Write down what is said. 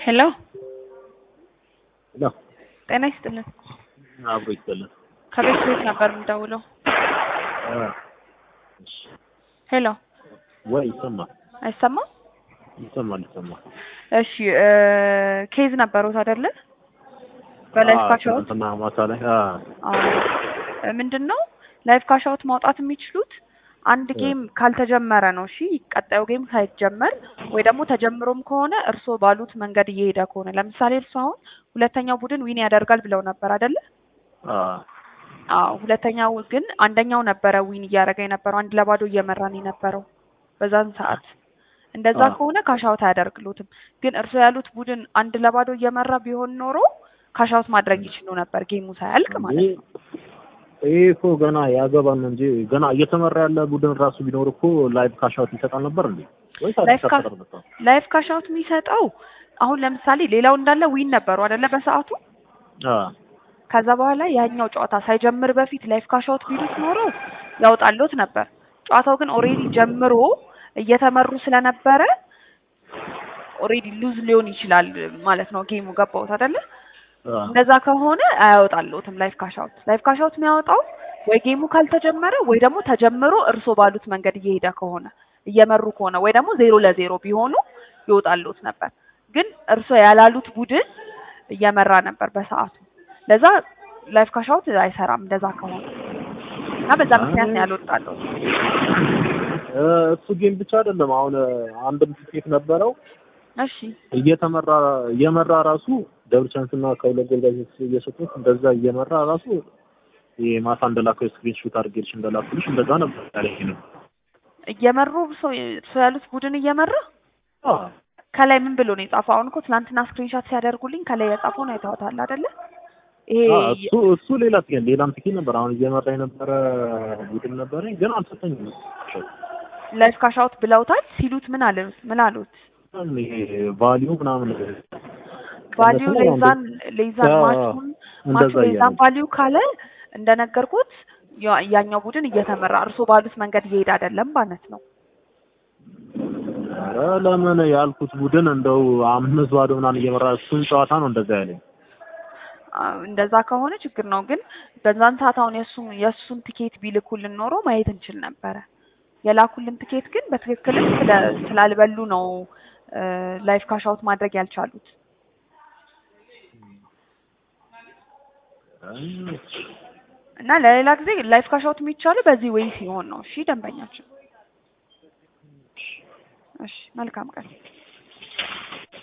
ሄሎ ሄሎ ጤና ይስጥልን። አብሮ ይስጥልን። ከቤት ቤት ነበር የምደውለው። ሄሎ ወይ ይሰማል አይሰማም? ይሰማል ይሰማል። እሺ እ ኬዝ ነበሩት አይደለ? በላይፍ አዎ፣ ካሻውት ትናንትና ማታ ላይ አዎ፣ ምንድን ነው ላይፍ ካሻውት ማውጣት የሚችሉት አንድ ጌም ካልተጀመረ ነው። እሺ ቀጣዩ ጌም ሳይጀመር ወይ ደግሞ ተጀምሮም ከሆነ እርስዎ ባሉት መንገድ እየሄደ ከሆነ ለምሳሌ እርስዎ አሁን ሁለተኛው ቡድን ዊን ያደርጋል ብለው ነበር አይደለ? አዎ፣ አዎ ሁለተኛው ግን አንደኛው ነበረ ዊን እያደረገ የነበረው አንድ ለባዶ እየመራን የነበረው በዛን ሰዓት። እንደዛ አዎ። ከሆነ ካሻውት አያደርግሉትም። ግን እርስዎ ያሉት ቡድን አንድ ለባዶ እየመራ ቢሆን ኖሮ ካሻውት ማድረግ ይችሉ ነበር ጌሙ ሳያልቅ ማለት ነው። ይሄ እኮ ገና ያገባን ነው እንጂ ገና እየተመራ ያለ ቡድን ራሱ ቢኖር እኮ ላይቭ ካሻውት ይሰጣል ነበር እንዴ? ወይስ ላይቭ አዲስ ካ- አፈጣጠር መጣ? ላይፍ ካሻውት የሚሰጠው አሁን ለምሳሌ ሌላው እንዳለ ዊን ነበሩ አይደለ በሰዓቱ አዎ፣ ከዛ በኋላ ያኛው ጨዋታ ሳይጀምር በፊት ላይፍ ካሻውት ቢሉት ኖሮ ያወጣልዎት ነበር። ጨዋታው ግን ኦሬዲ ጀምሮ እየተመሩ ስለነበረ ኦሬዲ ሉዝ ሊሆን ይችላል ማለት ነው ጌሙ ገባዎት አይደለ? አዎ። እንደዛ ከሆነ አያወጣልዎትም ላይፍ ካሻውት። ላይፍ ካሻውት የሚያወጣው ወይ ጌሙ ካልተጀመረ ወይ ደግሞ ተጀምሮ እርስዎ ባሉት መንገድ እየሄደ ከሆነ እየመሩ ከሆነ ወይ ደግሞ ዜሮ ለዜሮ ቢሆኑ ይወጣልዎት ነበር። ግን እርስዎ ያላሉት ቡድን እየመራ ነበር በሰዓቱ። ለዛ ላይፍ ካሻውት አይሰራም እንደዛ ከሆነ እና በዛ ምክንያት ነው ያልወጣልዎት። እ እሱ ጌም ብቻ አይደለም። አሁን አንድም ትኬት ነበረው እሺ እየተመራ እየመራ ራሱ ደብል ቻንስ እና ከሁለት ጎል ጋር እየሰጡት እንደዛ እየመራ ራሱ ይሄ ማታ እንደላከው ስክሪን ሹት አድርጌልሽ እንደላኩልሽ እንደዛ ነበር ያለኝ ነው። እየመሩ ሰው ሰው ያሉት ቡድን እየመራ አዎ ከላይ ምን ብሎ ነው የጻፈው? አሁን እኮ ትናንትና ስክሪንሾት ሲያደርጉልኝ ከላይ የጻፈውን አይተዋታል አይደለ? ይሄ አዎ፣ እሱ እሱ ሌላ ትኬት ሌላም ትኬት ነበር። አሁን እየመራ የነበረ ቡድን ነበረኝ ግን አልሰጠኝም። ላይፍ ካሻውት ብለውታል ሲሉት ምን አሉት? ምን አሉት? ይሄ ቫሊዩ ምናምን ቫሊዩ ቀነሰ ነው ሌዛን ሌዛን አዎ፣ ማቹን ማቹ እንደዛ ሌዛን እያለ ቫሊዩ ካለ እንደነገርኩት ያ- ያኛው ቡድን እየተመራ እርሶ ባሉት መንገድ እየሄደ አይደለም ማለት ነው። ኧረ ለምን ያልኩት ቡድን እንደው አምስት ባዶ ምናምን እየመራ እሱን ጨዋታ ነው እንደዛ ያለኝ። አዎ፣ እንደዛ ከሆነ ችግር ነው። ግን በዛን ሰዓት አሁን የእሱን የእሱን ቲኬት ቢልኩልን ኖሮ ማየት እንችል ነበረ። የላኩልን ቲኬት ግን በትክክልም ስለ- ስላልበሉ ነው ላይፍ ካሻውት ማድረግ ያልቻሉት። እና ለሌላ ጊዜ ላይፍ ካሻውት የሚቻለው በዚህ ወይ ሲሆን ነው። እሺ ደንበኛችን። እሺ መልካም ቀን።